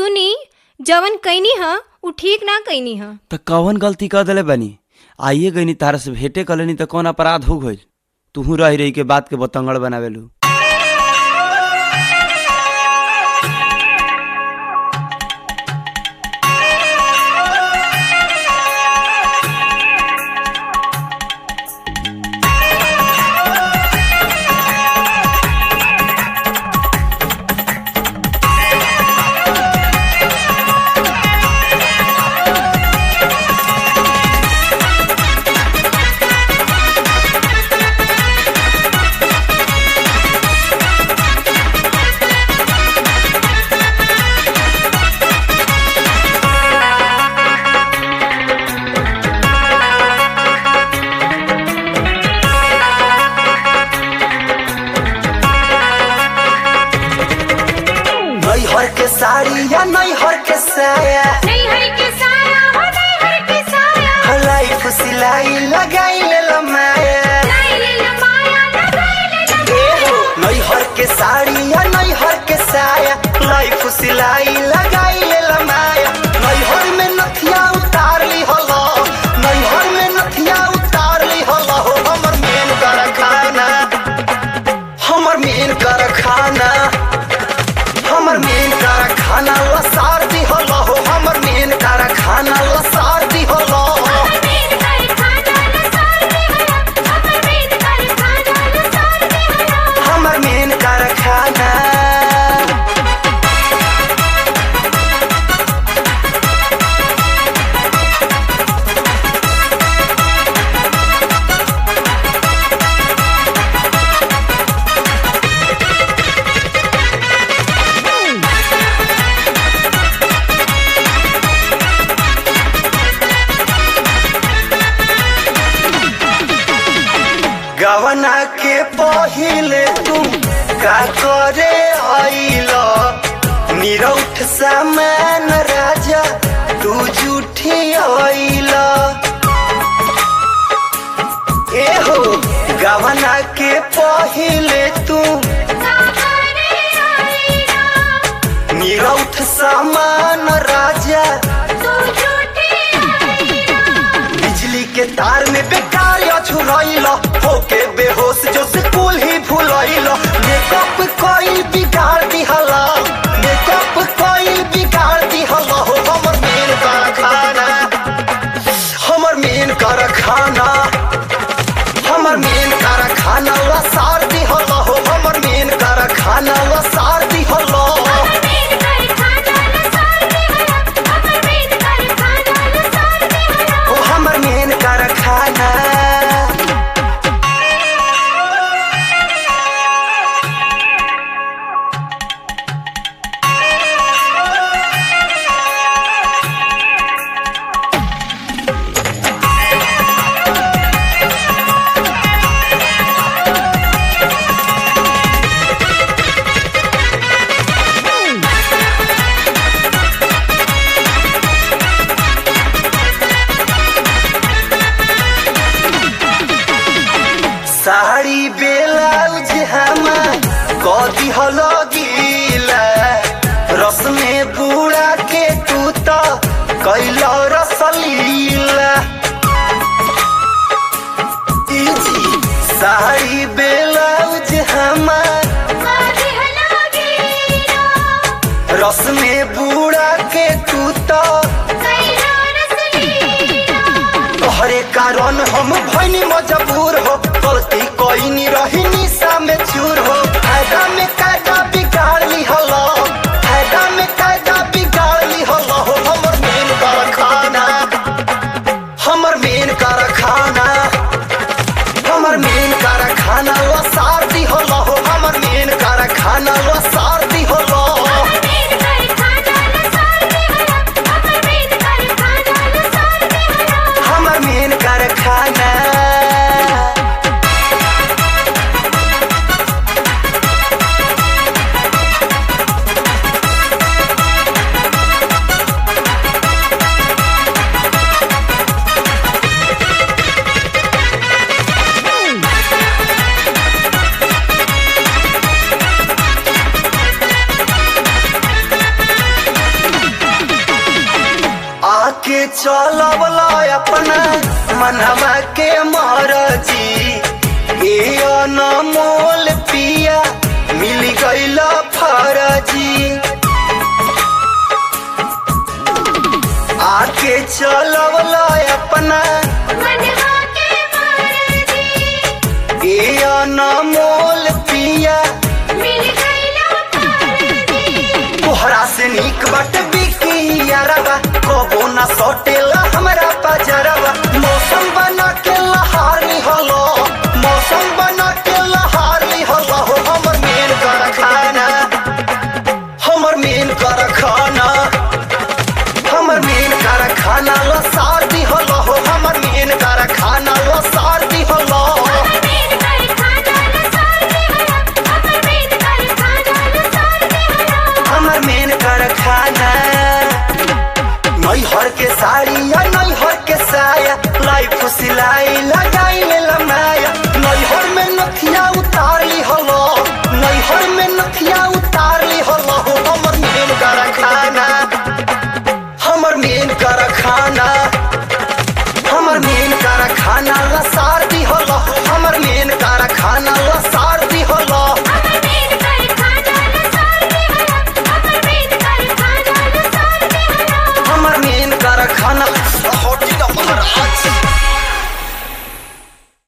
सुनी जवन कैनी ह उ ठीक ना कैनी ह त कवन गलती कर देले बानी आइए गईनी तारा से भेटे कलनी त कौन अपराध हो गइल तुहू रही रही के बात के बतंगड़ बनावेलू नैहर के साड़ी या नैहर के साया लाइफ सिलाई लगाई ले माया नैहर के साड़ी या नैहर के साया लाइफ सिलाई लगाई ले माया नैहर में नथिया उतार ली हलो नैहर में नथिया उतार ली हलो हो हमर मेन कर खाना हमर मेन कर खाना हमर मेन कर खाना लसार दी हलो हो हमर मेन कर खाना लसार दी हलो हमर मेन कर खाना गवना के पहिले तुम का करे आइलो निरौठ सामान राजा तू झूठी आइलो एहो गवना के पहिले तुम निरौठ सामान राजा बिजली के तार में बेकार छुड़ैल होके बेहोश जो से कुल ही भूलैल मेकअप कोई बिगाड़ दिहला मेकअप कोई बिगाड़ दिहला हो हमर मेन कर खाना हमर मेन कर खाना हमर मेन कर खाना लसार दिहला हो हमर मेन कर खाना लसार दिहला ओ हमर मेन कर खाना साड़ी बेलाउज हमार कदी हलो गीला रस में बूढ़ा के तू तो कैलो रसलीला इजी साड़ी बेलाउज हमार रस में बूढ़ा के तू तो तोहरे कारण हम भैनी मजबूर हो गलती कोई नहीं रही निशा में चूर हो फायदा में कायदा बिगाड़ ली हलो फायदा में कायदा बिगाड़ ली हलो हो हमर मेन कर खाना हमर मेन कर खाना हमर मेन कर खाना लसार दी हलो हो हमर मेन कर खाना लसार दी हलो हमर मेन कर खाना आके चलवला अपना मनवा के मरजी ए अनमोल पिया मिल गईल फरजी आके चलवला अपना ए अनमोल पिया तोहरा से नीक बट बिकी यारबा कबो ना सटेला हमरा पजरा